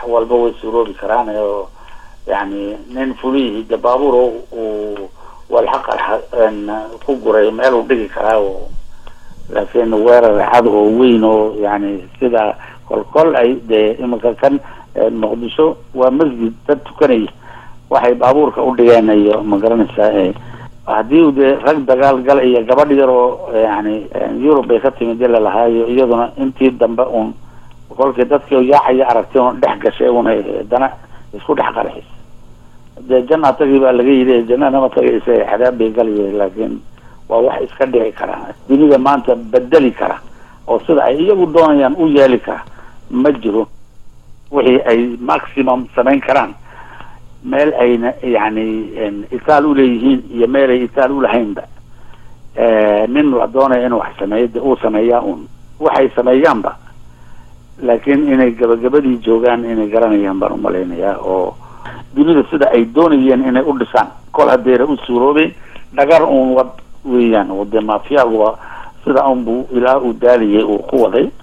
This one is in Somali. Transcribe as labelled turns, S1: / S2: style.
S1: walba way suuroobi karaan oo yani nin fulihii de baabuur uu walxaqarxa ku guray meel uu dhigi karaa oo laakiin weerar cad oo weyn oo yani sida kolkol ay dee iminka kan muqdisho waa masjid dad tukanaya waxay baabuurka u dhigeen iyo ma garanaysaa haddii dee rag dagaal gal iyo gabadh yar oo yani yurub bay ka timid ila lahaayo iyaduna intii dambe un kolkii dadkii yaacaya aragtay un dhex gashay una haddana isku dhex qarxis dee janna tagii baa laga yidhi jannanama tagaysa xadaab bay galaya laakiin waa wax iska dhici kara dunida maanta bedeli kara oo sida ay iyagu doonayaan u yeeli kara ma jiro wixii ay maximum samayn karaan meel ayna yani itaal uleeyihiin iyo meel ay itaal ulahaynba nin la doonaya inuu wax sameeyo de uu sameeyaa un waxay sameeyaanba laakiin inay gabagabadii joogaan inay garanayaan baan umalaynayaa oo dunida sida ay doonayeen inay u dhisaan kol hadeera u suuroobeen dhagar un wad weeyaan oo dee maafiyaguba sida unbu ilaa uu daaliyay uu ku waday